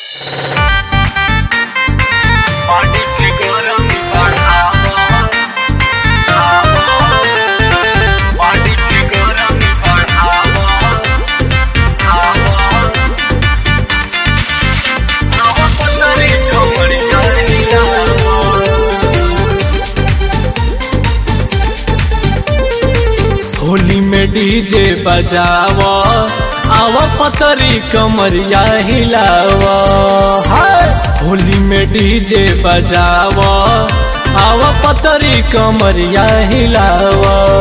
होली में डीजे बजाव आव पतरी कमरिया हिलाव हाय। होली में डीजे बजाव आव पतरी कमरिया हिलाव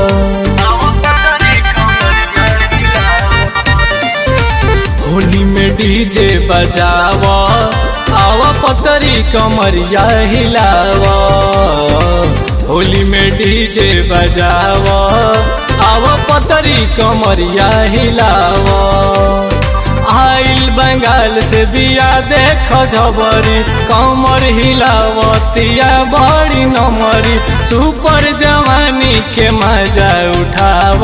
होली में डीजे बजाव आव पतरी कमरिया हिलाव होली में डीजे बजाव आव पतरी कमरिया हिलाव आइल बंगाल से बिया देख झबरी कमर हिलावतिया बड़ी नमरी सुपर जवानी के मजा उठाव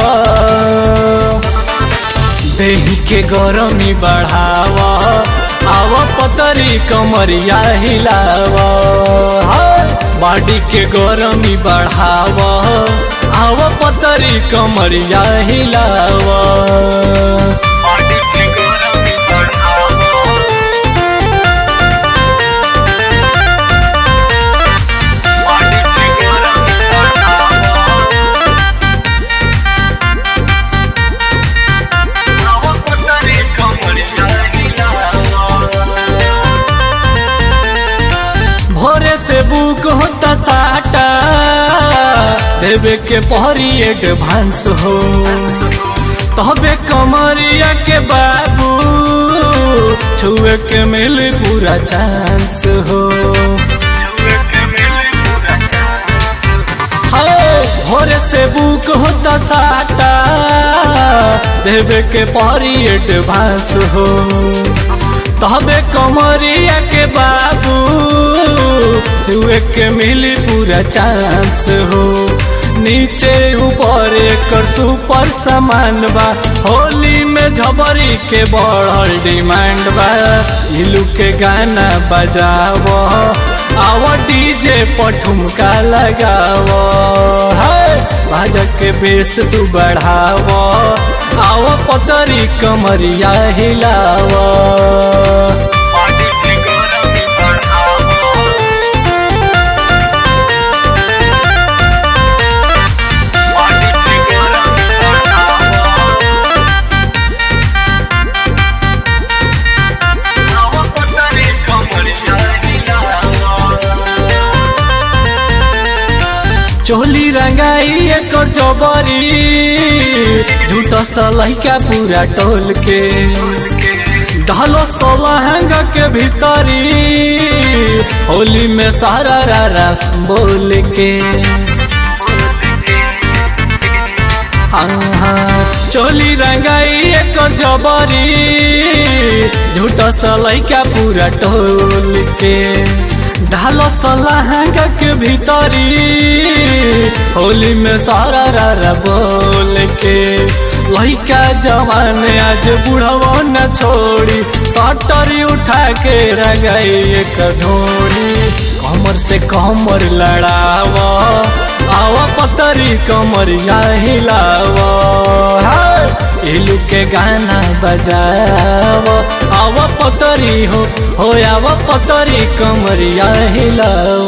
देही के गरमी बढ़ाव आव पतरी कमरिया हिलाव बॉडी के गरमी बढ़ाव आव पतरी कमरिया हिलाव भोरे से बुक होता साटा देवे के पहरी एडवांस हो तबे कमरिया के बाबू छुए के मिल पूरा चांस हो हाय, भोरे से बुक होता साटा देवे के पहरी एडवांस हो तबे कमरिया के बाबू छुए के मिली पूरा चांस हो नीचे ऊपर एकर सुपर सामान बा होली में झबरी के बढ़ल डिमांड बा इलू के गाना बजाव आव डीजे पठुमका लगाव बाजा के बेस तू बढ़ाव आव पतरी कमरिया हिलाव चोली रंगाई एकर जबरी झूठ सलहिका पूरा टोल के ढलो सोलहंग के भीतरी होली में सारा रारा बोल के चोली रंगाई एकर जबरी झूठ सलहिका पूरा टोल के ढालो सलाहंग के भीतरी होली में सारा रारा बोल के लइका जवान आज बुढ़वा न छोड़ी सटरी उठा के रगाई एक ढोड़ी कमर से कमर लड़ाव आव पतरी कमरिया हिलाव इलू के गाना बजाव आव पतरी हो हो आव पतरी कमरिया हिलाव